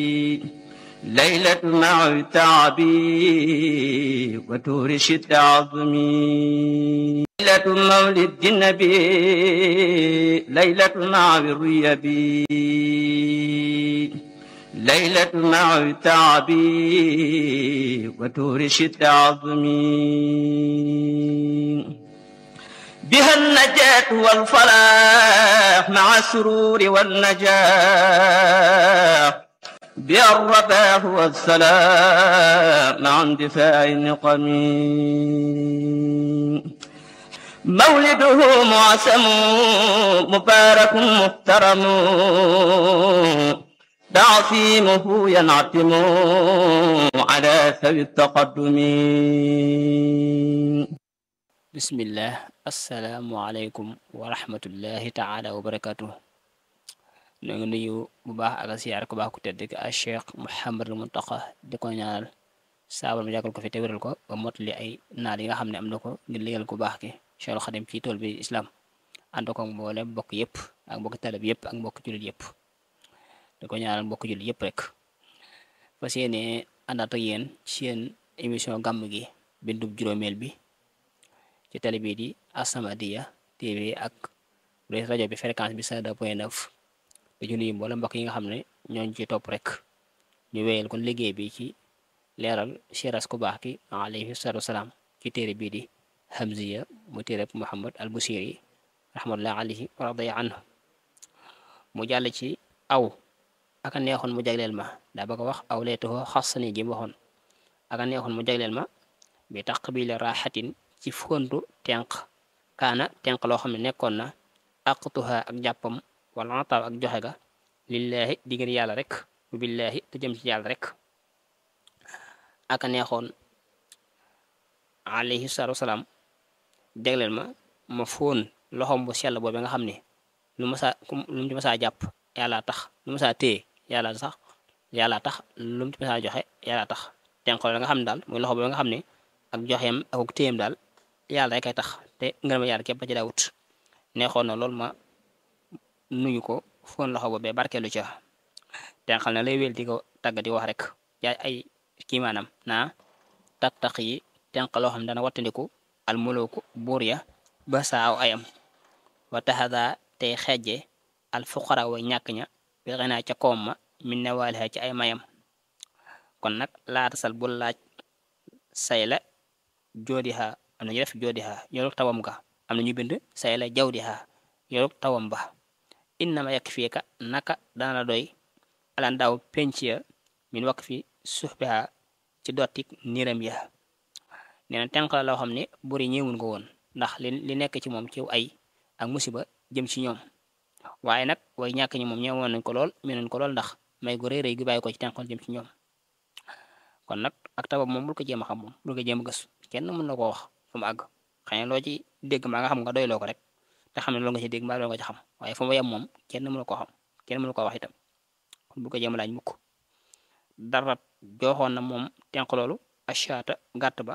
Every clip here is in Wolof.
ليلة مع تعبي وتورش التعظمي ليلة مولد النبي ليلة مع الريبي ليلة مع تعبي وتورش التعظمي بها النجاة والفلاح مع السرور والنجاح بها الرباح والسلام مع اندفاع النقم مولده معسم مبارك محترم تعصيمه ينعتم على ثوي التقدم bismillah asalaamualeykum wa rahmatullahi taala wa barakatuh ñoo ngi nuyu bu baax ak a siyaar ko baax ku tedd ki a cheikh Mouhamadul Muntaqa di ko ñaanal saabal mu yàggal ko fi te wéral ko ba mottali ay naal yi nga xam ne am na ko ngir liggéeyal ku baax ki Cheikhul Xadim ci tool bi islam ànd ko mboolem mbokk yëpp ak mbokk talib yëpp ak mbokk jullit yëpp di ko ñaanal mbokk jullit yëpp rek fas yéene àndaat ak yéen ci seen émission gàmm gi bindub juróomeel bi ci télé bii di As-Samadiyya TV ak rajo bi fréquence bi 102 point 9 di ci nuyu mboolem mbokk yi nga xam ne ñooñu ci topp rek ñu wéyal kon liggéey bi ci leeral siras ku baax ki alayhi salaatu wasalaam ci téere bii di Hamziya mu téere Muhammad al Busiri rahmatullah alayhi wa radiya anhu mu jàll ci aw aka neexoon mu jagleel ma daa bëgg a wax aw leetoo xasani ji mu waxoon aka neexoon mu jagleel ma bi taqbili raaxatin ci fontu tenq kaana tenq loo xam ne nekkoon na aqtuha ak jàppam wala ataaw ak joxe ga lillaahi digër yàlla rek billaahi te jëm ci yàlla rek aka neexoon alayhi salaatu wasalaam jagleel ma ma fóon loxom bu sell boobu nga xam ne lu ma saa lu mu ci ma saa jàpp yàlla tax lu ma saa téye yàlla sax yàlla tax lu mu ci ma saa joxe yàlla tax tenq la nga xam ne daal muy loxo boobu nga xam ne ak joxeem ak téyem daal yàlla rek ay tax te ngërëm yàlla képp ci daawut neexoon na loolu ma nuyu ko foon loxo boobee barkeelu ca te xam ne lay wéel di ko tàgg di wax rek yaay ay kii maanaam naa tattax yi tenq loo xam ne dana wattandiku al mulooku buur ya ba saaw ayam wa taxada tey xejje al fuqara way ñàkk ña bi xinaa ca koom ma min newaaliha ci ay mayam kon nag laata sal bul laaj say la joodiha am na ñu def joodiha yorug tawam ga am na ñu bind say la jawdiha yorug tawam ba innama yakk fii ka naka dana la doy alan daaw penc ya min wakk fi suxbiha ci dottik niram ya nee na tenq la loo xam ne buri ñëwun ko woon ndax li li nekk ci moom ci ay ak musiba jëm ci ñoom waaye nag way ñàkk ñi moom ñëwoon nañ ko lool menoon ko lool ndax may gu rëy rëy gi bàyyi ko ci tenqoon jëm ci ñoom kon nag ak tabab moom bul ko jéem a xam moom bul ko jéem a gëstu kenn mën na koo wax fu mu àgg xëy na loo ci dégg maa nga xam nga doyloo ko rek te xam ne loolu nga ci dégg mbaa loolu nga ci xam waaye fu mu yem moom kenn mënu koo xam kenn mënu koo wax itam kon bul ko jéem a laaj mukk dara joxoon na moom tenq loolu achaata gàtt ba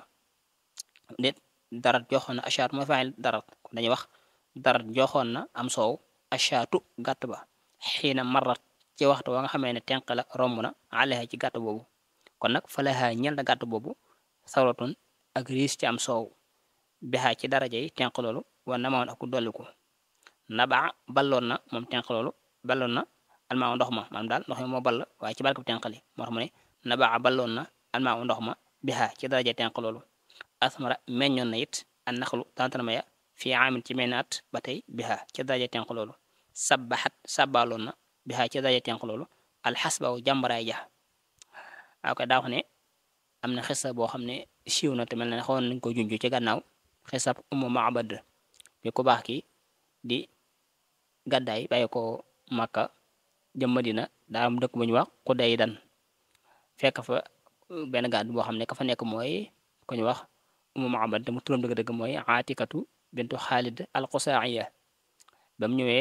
déet darat joxoon na achaat mooy faayil darat kon dañuy wax darat joxoon na am soow achaatu gàtt ba xiina marat ci waxtu wa nga xamee ne tenq la romb na alexa ci gàtt boobu kon nag falaha ñel na gàtt boobu sawratun ak riis ci am soow bexaa ci daraja yi tenq loolu war na mawoon ak dolliku nabaa balloon na moom tenq loolu balloon na almaa ndox ma maanaam daal ndox mi moo ball waaye ci barke bu tenq li moo tax mu ne nabaa balloon na almaa ndox ma bexaa ci daraja tenq loolu asmara meññoon na it an naxlu tantanama ya fii aamin ci menn at ba tey bexaa ci daraja tenq loolu sabbaxat sabbaaloon na bexaa ci daraja tenq loolu alxasbaw jàmbaraay ja waaw kay daa wax ne am na xisa boo xam ne siiw na te mel na ne xawoon nañ ko junj ci gannaaw xisab umu maabad bi ku baax ki di gàddaay bàyyi ko Makka jëm Madina daa am dëkk bu ñu wax ku day dan fekk fa benn gàdd boo xam ne ka fa nekk mooy ku ñu wax umu maabad te mu turam dëgg-dëgg mooy Aatikatu bintu Xaalid al-Qusaa'iya ba mu ñëwee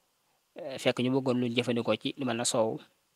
fekk ñu bëggoon lu jëfandikoo ci lu mel na soow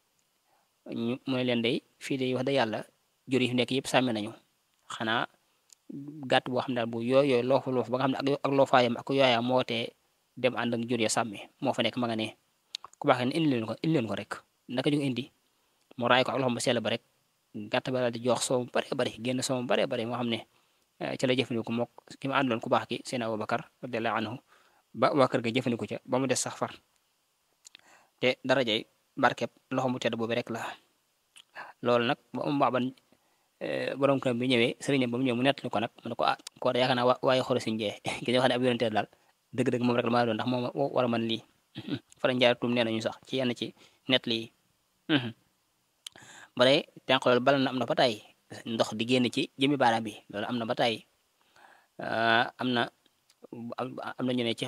ñu mooy leen day fii de wax da yàlla jur yi fi nekk yëpp sàmmi nañu xanaa gàtt boo xam ne daal bu yooy yooyu loofu loofu ba nga xam ne ak loofaayam ak yooyaam moo tee dem ànd ak jur ya sàmmi moo fa nekk ma nga ne ku baax ne indi leen ko indi leen ko rek naka ñu indi mu raay ko ak loxoom ba sell ba rek gàtt ba daal di jox soow mu bare bari génn soow mu bare bari moo xam ne ci la jëfandiku mook ki ma àndoon ku baax ki seen Abubakar radiyallahu anhu ba waa kër ga jëfandiku ca ba mu des sax far te darajay barkeb loxo mu tedd boobu rek la loolu nag ba mu baaban borom kër bi ñëwee sëriñ ba mu ñëw mu nettali ko nag mu ne ko ah ko yaakaar naa waaye xoro siñ jee ki nga xam ne ab yonente daal dëgg-dëgg moom rek la maa doon ndax moom war a mën lii fara njaaratum nee nañu sax ci yenn ci nettali yi ba tey tenq loolu bal na am na ba tey ndox di génn ci jëmi baaraam bi loolu am na ba tey am na am na ñu ne ci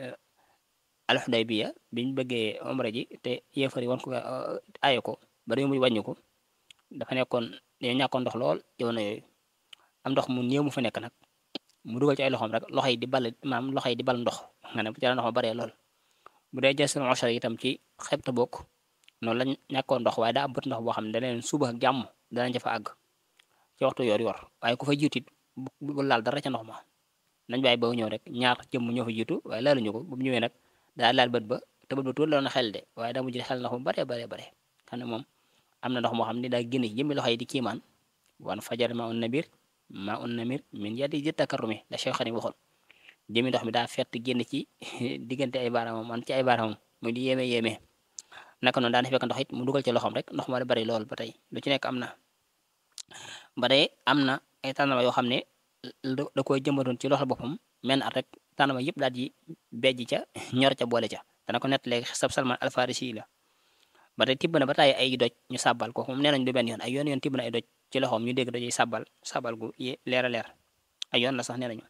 alxudaybiya biñ bëggee omra ji te yéefari wan ko aaye ko ba dañu mujj wàññi ko dafa nekkoon dañoo ñàkkoon ndox lool jamono yooyu am ndox mu néew mu fa nekk nag mu dugal ci ay loxoom rek loxo yi di bal maanaam loxo yi di bal ndox nga ne bu jëlee ndox ma baree lool bu dee jël seen ochar itam ci xeeb ta bokk noonu lañ ñàkkoon ndox waaye daa am bët ndox boo xam ne da leen suba ak jàmm danañ ca fa àgg ci waxtu yor yor waaye ku fa jiitu it bu laal dara ca ndox ma nañ bàyyi ba ñëw rek ñaar jëmm ñoo fa jiitu waaye laaluñu ko bu mu ñëwee nag daa laal bët ba te bët ba tuur la na xel de waaye daa mujj xel ndox mu bare bare bare xam ne moom am na ndox moo xam ne daa génn jëmmi loxo yi di kiimaan wan fajar ma un nabir ma un namir min yadi ji takarrumi la Cheikh Xadim waxoon jëmmi ndox mi daa fett génn ci diggante ay baaraamam man ci ay baaraamam muy di yéeme yéeme naka noonu daan fekk ndox it mu dugal ci loxoom rek ndox ma da bari lool ba tey lu ci nekk am na ba tey am na ay tànnama yoo xam ne da koy jëmbatoon ci loxo boppam menn at rek tànnama yëpp daal di bejj ca ñor ca boole ca dana ko nett léegi sab Salman Alfarisi la ba tey tibb na ba tàyyi ay doj ñu sàbbal ko moom nee nañ du benn yoon ay yoon yoon tibb na ay doj ci loxoom ñu dégg dojey sàbbal sàbbal gu leer a leer ay yoon la sax nee nañu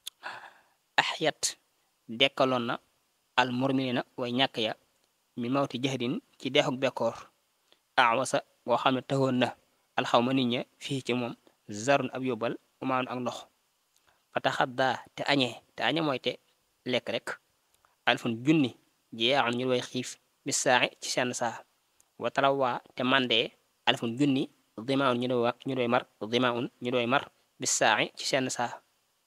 axyat dekkaloon na al murminina way ñàkk ya mi mawti jahdin ci deexuk bekkoor awasa boo xam ne taxoon na alxawma nit ña fii ci moom zarun ab yóbbal umaanu ak ndox fa taxaddaa te añee te añe mooy te lekk rek alfun junni jeexan ñu way xiif bi saaxi ci seen saa wa talawaa te mandee alfun junni dimaun ñu doy ñu doy mar dimaun ñu doy mar bi saaxi ci seen saa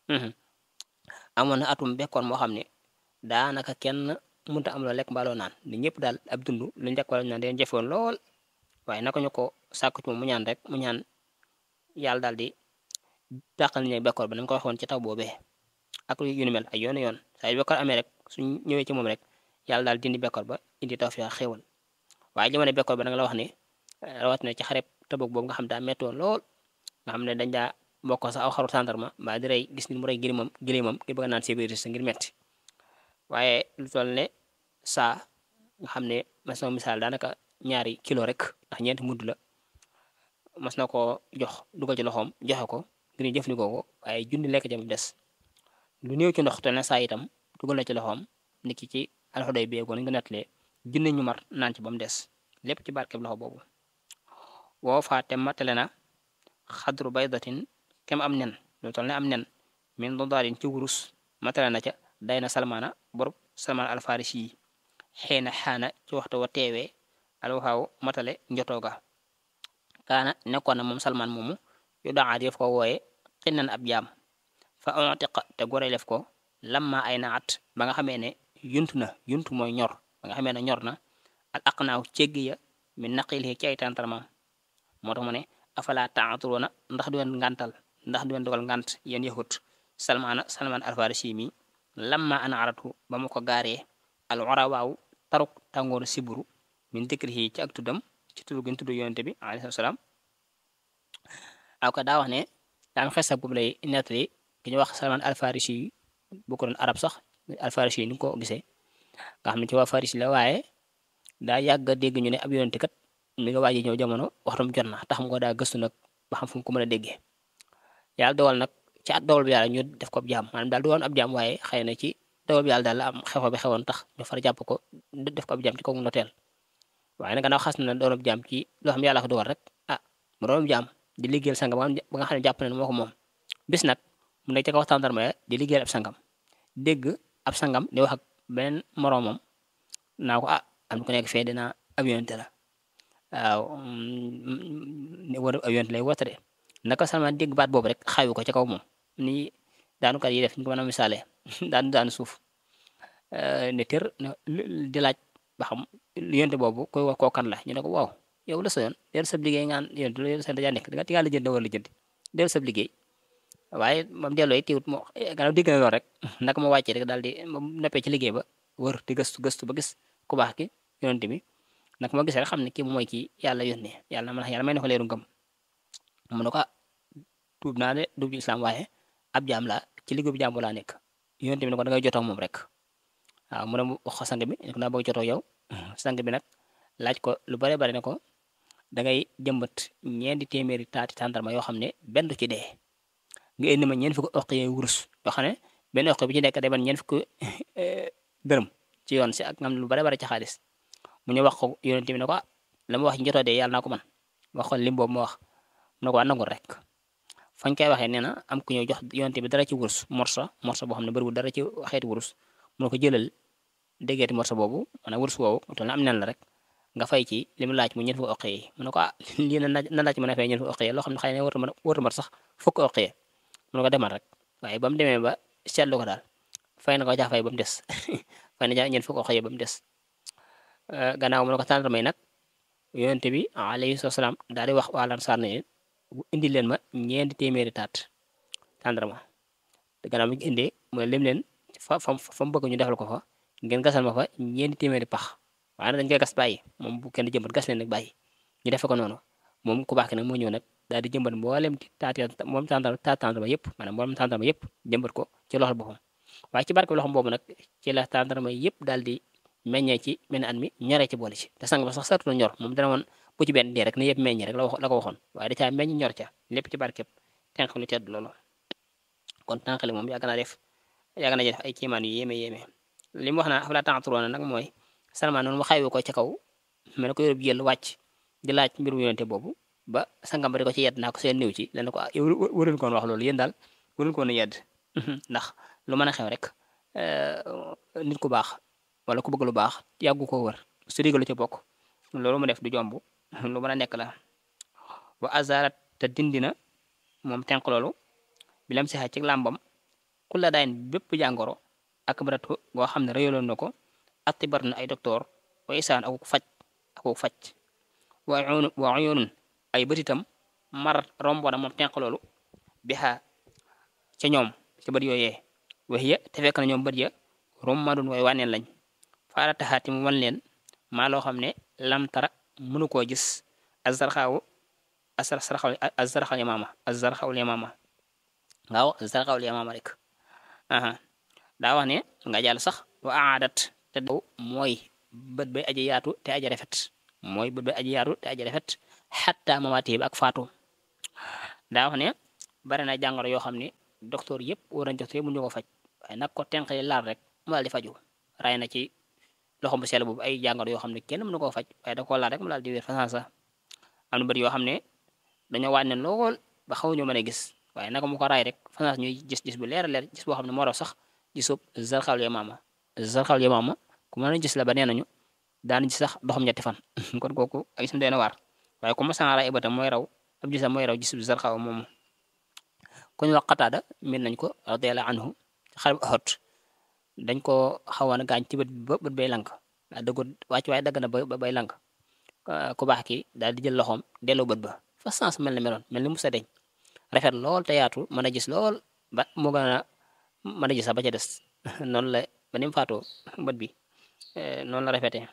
amoon na atum bekkoon moo xam ne daanaka kenn mënta am loo lekk mbaaloo naan ni ñëpp daal ab dund lu njëkk wala ñu naan deen jëfoon lool waaye naka ñu ko sàkku ci moom mu ñaan rek mu ñaan yàlla daal di dàqal ñu bekkoor ba nañ ko waxoon ci taw boobee ak yu ni mel ay yoon yoon saa yu bekkoor amee rek suñ ñëwee ci moom rek yàlla daal dindi bekkoor ba indi tawfiix xéewal waaye jamono bekkoor ba nag la wax ne rawat na ci xareb Tabuk boobu nga xam daa metti woon lool nga xam ne dañ daa mbokk sax aw xaru tàndarma mbaa di rey gis ni mu rey gilimam gilimam ngir bëgg naan sécurité sa ngir metti waaye lu toll ne saa nga xam ne mas na misaal daanaka ñaari kilo rek ndax ñeenti mudd la mas na ko jox dugal ci loxoom joxe ko ngir ñu jëfandikoo ko waaye junni lekk jam des lu néew ci ndox toll ne saa itam dugal na ci loxoom nit ki ci alxuday bi ko ni nga nettalee junni ñu mar naan ci ba mu des lépp ci barkeb loxo boobu woo faate matale na xadru baydatin kem am nen lu toll ne am nen min dodaarin ci wurus matale na ca day na salmaana borob salmaan alfarisi yi xëy na xaana ci waxtu wa teewee alwaxaaw matale njotooga kaana nekkoon na moom salmaan moomu yu daxaat yëf ko wooye xinnan ab jaam fa ontiqa te gorelef ko lamma ay naat ba nga xamee ne yuntu na yuntu mooy ñor ba nga xamee ne ñor na al aqnaaw céggi ya min naqil ci ay tantarmaam moo tax mu ne afala taaturoona ndax du leen ngantal ndax du leen dogal ngant yéen yahut salmaana salmaan alfarisi mi lamma ana aratu ba mu ko gaaree al urawaaw taruk tàngooru siburu min dikrihi ci ak tuddam ci tudd gi ñu tudd yonente bi alayhi salaam aw ka daa wax ne daa am xesa boobu lay nettali ki ñu wax salman alfarisi yi bu ko doon arab sax alfarisi yi ni ko gisee nga xam ne ci waa farisi la waaye daa yàgg a dégg ñu ne ab yonente kat mi nga waaji ñëw jamono waxtum jot na tax mu ko daa gëstu nag ba xam fu mu ko mën a déggee yàlla dogal nag ci at dogal bi yàlla ñu def ko ab jaam maanaam daal du woon ab jaam waaye xëy na ci dogal bi yàlla daal la am xew bi xewoon tax ñu far jàpp ko def ko ab jaam ci kaw noteel waaye nag gannaaw xas na doon ab jaam ci loo xam ne yàlla ko dogal rek ah mu doon ab jaam di liggéeyal sangam ba nga xam ne jàpp na ne moo ko moom bis nag mu nekk ci kaw tàndarma ya di liggéeyal ab sangam dégg ab sangam di wax ak beneen moroomam naa ko ah am na ko nekk fee dina ab yonente la waaw war ab yonente lay woote de naka Salmaan dégg baat boobu rek xawi ko ci kaw moom ni daanukat yi def ñu ko mën a misaale daanu daanu suuf ne tër di laaj ba xam yonte boobu koy wax koo kan la ñu ne ko waaw yow la sa yoon dellu sab liggéey ngaan yonent lu yow sa dajaa nekk danga tigaa lijjanti wala lijjanti dellu sab liggéey waaye moom delloo yi tiwut moo gannaaw digg na lool rek naka ma wàccee rek daal di moom noppee ci liggéey ba wër di gëstu gëstu ba gis ku baax ki yonent bi naka ma gisee rek xam ne kii mooy kii yàlla yónnee yàlla man yàlla may na ko leeru ngëm mu ne ko tuub naa de dugg islam waaye ab jaam laa ci liggéey bu jaam laa nekk yonent bi ne ko da ngay jotoo moom rek waaw mu ne mu wax ko sang bi ne ko naa bëgg jotoo yow sang bi nag laaj ko lu bare bare ne ko da ngay jëmbat ñeenti téeméeri taati tàndarma yoo xam ne benn du ci dee nga indi ma ñeent fukki oq yooyu wurus yoo xam ne benn oq bi ci nekk day ban ñeent fukki dërëm ci yoon si ak ngam lu bare bare ci xaalis mu ñu wax ko yonent bi ne ko la ma wax ci njotoo dee yàlla naa ko man wax ko lim boobu ma wax mu ne ko waa nangul rek fañ koy waxee nee na am ku ñëw jox yonent bi dara ci wurus morsa morsa boo xam ne bëriwul dara ci xeeti wurus mu ne ko jëlal déggeeti morsa boobu maanaam wurus woowu toll na am nen la rek nga fay ci li mu laaj mu ñeent fukki oq yi mu ne ko ah lii na na laaj mën a fay ñeent fukki oq yi loo xam ne xëy na warta mën warta mat sax fukki oq yi mu ne ko demal rek waaye ba mu demee ba seetlu ko daal fay na ko jaa fay ba mu des fay na jaa ñeent fukki oq yi ba mu des gannaaw mu ne ko tàndarma yi nag yonent bi alayhi salaam daal di wax waa Ansaar ne indi leen ma ñeenti téeméeri taat tàndarma gannaaw bi ñu indee mu lim leen fa fa fa mu bëgg ñu defal ko fa ngeen gasal ma fa ñeenti téeméeri pax waaye nag dañ koy gas bàyyi moom bu kenn jëmbat gas leen nag bàyyi ñu defe ko noonu moom ku baax ki nag moo ñëw nag daal di jëmbat mboolem taat moom tàndarma taat tàndarma yëpp maanaam mboolem tàndarma yëpp jëmbat ko ci loxol boppam waaye ci barke loxom boobu nag ci la tàndarma yëpp daal di meññee ci mel at mi ñoree ci boole ci te sang ba sax sartu na ñor moom dana woon bu ci benn dee rek na yëpp meññi rek la wax la ko waxoon waaye da caa meññ ñor ca lépp ci barkeb tenq lu tedd loolu kon tànqali moom yàgg naa def yàgg na def ay kiimaan yu yéeme yéeme li mu wax naa afalaa ta'qiluuna nag mooy Salmaan noonu mu xaywu ko ca kaw mel ne ko yóbbu jël wàcc di laaj mbirum yonente boobu ba sangam ba di ko ci yedd naa ko seen néew ci dana ko ah yow waruñu koon wax loolu yéen daal waruñu koon a yedd ndax lu mën a xew rek nit ku baax wala ku bëgg lu baax yàggu ko wër su digalu ci bokk loolu mu def du jomb lu mën a nekk la wa azarat te dindina moom tenq loolu bi lam sixa ci làmbam ku la daayin bépp jàngoro ak baratu goo xam ne rëyaloon na ko atibar na ay docteur wa isaan akuk faj akuk faj wa wa uyunun ay bëtitam mar romboona moom tenq loolu bixa ca ñoom ca bët yooyee wax ya te fekk na ñoom bët ya rummadun way wànneen lañ faara taxaati mu wan leen maa loo xam ne lam tara mënu koo gis azarxaawu azarxaw azarxaw yamaama azarxaw yamaama waaw azarxaw yamaama rek aha daa wax ne nga jàll sax wa aadat te daw mooy bët bay aji yaatu te aji rafet mooy bët bay aji yaatu te aji rafet xatta mamaati bi ak faatu daa wax ne bari na jàngoro yoo xam ne docteur yëpp war nañ docteur yëpp mu ñu ko faj waaye nag ko tenqali laal rek mu daal di faju ray na ci loxo bu sell boobu ay jàngoro yoo xam ne kenn mënu koo faj waaye da koo laal rek mu daal di wér façon sax am na bëri yoo xam ne dañoo wàññi lool ba xaw ñu mën a gis waaye naka mu ko raay rek façon ñuy gis gis bu leer a leer gis boo xam ne moo raw sax gisub zarxaw yamaama zarxaw yamaama ku mën a gis la ba nee nañu daan gis sax doxam ñetti fan kon kooku ak gisam doy na waar waaye ku masaan raay ibatam mooy raw ab gisam mooy raw gisub zarxaw moomu ku ñu wax Qataada min nañ ko radiyallahu anhu xare bu Uhud dañ ko xawoon a gaañ ci bët ba bët bay lank daa dëggu wàcc waaye dagg na ba bay lank ku baax ki daal di jël loxoom delloo bët ba fa sens mel ni meloon mel ni musa deñ rafet lool te yaatu mën a gis lool ba mu gën a mën a gis sax ba ca des noonu la ba ni mu faatoo bët bi noonu la rafetee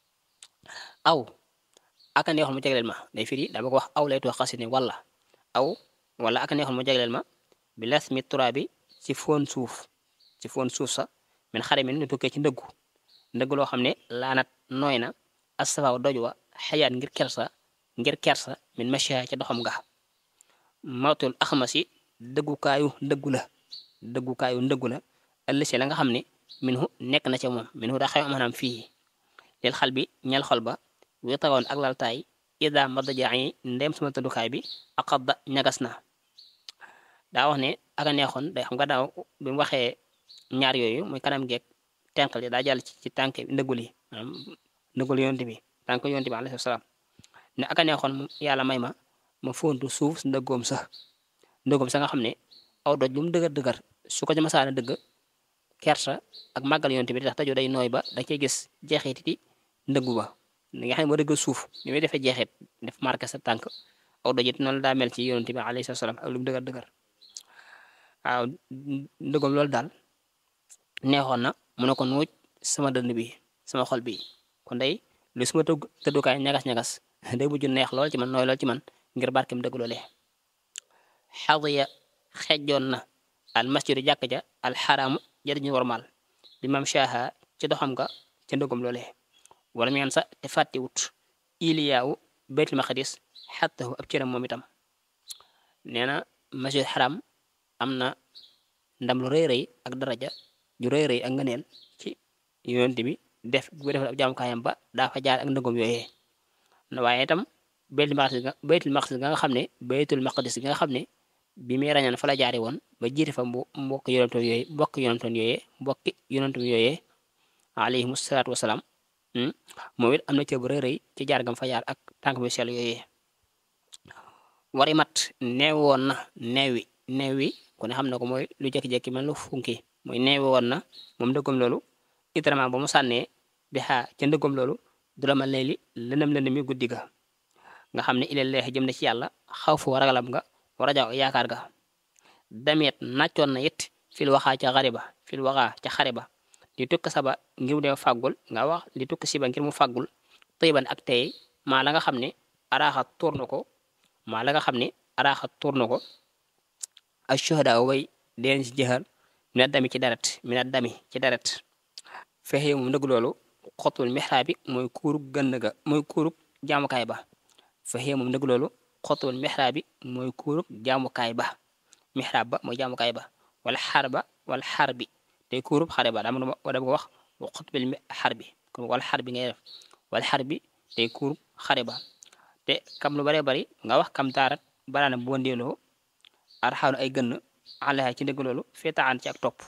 aw aka neexoon mu jagleel ma day firi daa bëgg wax aw lay tuwax xasi ne wala aw wala aka neexoon mu jagleel ma bi las mi tura bi ci foon suuf ci foon suuf sa min xare mi nu tukkee ci ndëggu ndëgg loo xam ne laanat nooy na astafaaw doj wa xayaat ngir kersa ngir kersa min macha ca doxam nga mawtul axmasi dëggukaayu ndëggu la dëggukaayu ndëggu la ëllësi la nga xam ne minhu nekk na ca moom minhu daa xew maanaam fii lil xal bi ñal xol ba wi tawoon ak laltaay ida madajaa yi ndem sama tëddukaay bi aqadda ñagas na daa wax ne aka neexoon day xam nga daaw bi mu waxee ñaar yooyu muy kanam geeg tenqal yi daa jàll ci ci tànk ndëggul yi maanaam ndëggul yonte bi tànk yonte bi alayhi salaam ne aka neexoon yàlla may ma ma fontu suuf si ndëggoom sa ndëggoom sa nga xam ne aw doj lu mu dëgër dëgër su ko ci masaana dëgg kersa ak màggal yonte bi di tax tajo day nooy ba da cey gis jeexititi ndëggu ba li nga xam ne moo dëgg suuf ni muy defee jeexit def marqué sa tànk aw dojit noonu daa mel ci yonent bi alayhi salaam ak lu mu dëgër dëgër waaw ndëgam loolu daal neexoon na mu ne ko nuuj sama dënd bi sama xol bi kon day lu suma tëgg tëddukaay ñagas-ñagas day mujj neex lool ci man nooy lool ci man ngir barkem dëgg loolee xadiya xejjoon na al masjidu jàkk ja al xaraamu jëriñu warmaal bi mam shaha ci doxam nga ca ndëgam loolee wala mu sa te fàttiwut iliyaawu baytul maqdis xattahu ab cëram moom itam nee na masjid xaram am na ndam lu rëy rëy ak daraja ju rëy rëy ak ngëneel ci yonent bi def bu defal ab jaamukaayam ba daa fa jaar ak ndëgam yooyee waaye itam baytul maqdis nga baytul maqdis nga xam ne baytul maqdis nga xam ne bi muy rañaan fa la jaari woon ba jiite fa mbo mbokk yonentoon yooyee mbokk yonentoon yooyee mbokki yonentoon yooyee alayhimu salaatu wasalaam moom it am na cër bu rëy rëy ci jaar gam fa jaar ak tànk mi sell yooyee wari mat neew woon na neewi neewi ku ne xam na ko mooy lu jékki-jékki mel lu funki mooy neewi woon na moom ndëggam loolu itrament ba mu sànnee bi xaa ca ndëggam loolu du la mal ne li lëndëm lëndëm mi guddi ga nga xam ne ilal leex jëm na ci yàlla xaw fu ragalam nga war a jaaw yaakaar ga damet nàccoon na it fil waxaa ca xare ba fil waxaa ca xare ba li tukk saba ngir mu dem fàggul nga wax li tukk siba ngir mu fàggul tëyban ak tey maa la nga xam ne araaxa tuur na ko maa la nga xam ne araaxa tuur na ko ak shuhada way deen ci jëxal mi na dami ci deret mi na dami ci deret fexe moom ndëgg loolu xotul mixraab bi mooy kuurug gënn ga mooy kuurug jaamukaay ba fexe moom ndëgg loolu xotul mixraab bi mooy kuurug jaamukaay ba mixraab ba mooy jaamukaay ba wala xar ba wala xar bi te kuurub xare ba dama dama ko wax wa xutbil xar bi kon wala xar bi ngay def wala xar bi te kuurub xare ba te kam lu bare bari nga wax kam taarat baraana bu wandeeloo arxaanu ay gënn alaha ci ndëgg loolu feetaan ci ak topp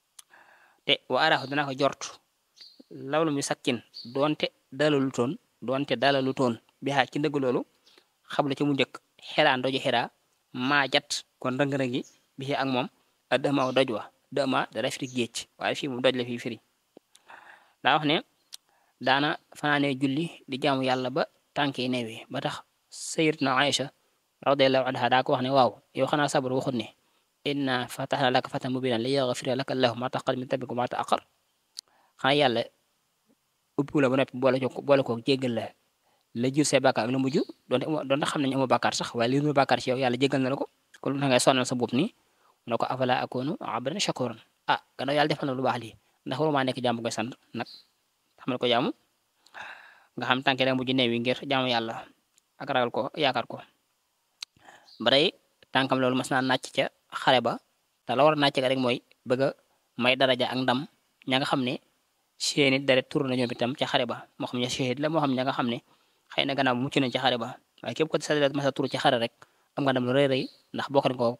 te wa araaxu dana ko jort lawlu mi sakkin doonte dalalu toon doonte dalalu toon bi xaa ci ndëgg loolu xam la ci mu njëkk xeraan doju xeraa maajat kon rëng-rëng yi bi ak moom a dëmaaw doj wa dëma dara firi géej waaye fii mu doj la fii firi daa wax ne daana fanaanee julli di jaamu yàlla ba tànk yi neewee ba tax sayyidatuna Aïcha radiyallahu anha daa ko wax ne waaw yow xanaa sabar waxut ne inna fatahna laka fatan mubinan li yaghfira laka allahu ma taqaddama min dhanbika wa ma ta'akhkhar xanaa yàlla ubbi la ba noppi boole ko boole ko jéggal la la jur say bàkkaar ak la mujj doonte doonte xam nañu amoo bàkkaar sax waaye li mu bàkkaar ci yow yàlla jéggal na la ko kon lu tax ngay sonal sa bopp nii mu ne ko afala akunu abdan shakuran ah gannaaw yàlla defal na lu baax lii ndax waruma nekk jaamu koy sant nag xamal ko jaamu nga xam tànke da mujj neew yi ngir jaamu yàlla ak ragal ko yaakaar ko bare tànkam loolu mas naa nàcc ca xare ba te la war a nàcc ga rek mooy bëgg a may daraja ak ndam ña nga xam ne seeni deret tur na ñoom itam ca xare ba moo xam ne shahid la moo xam ña nga xam ne xëy na gannaaw mucc nañ ci xare ba waaye képp ko sa deret mas a tur ci xare rek am nga ndam lu rëy rëy ndax bokk nañ ko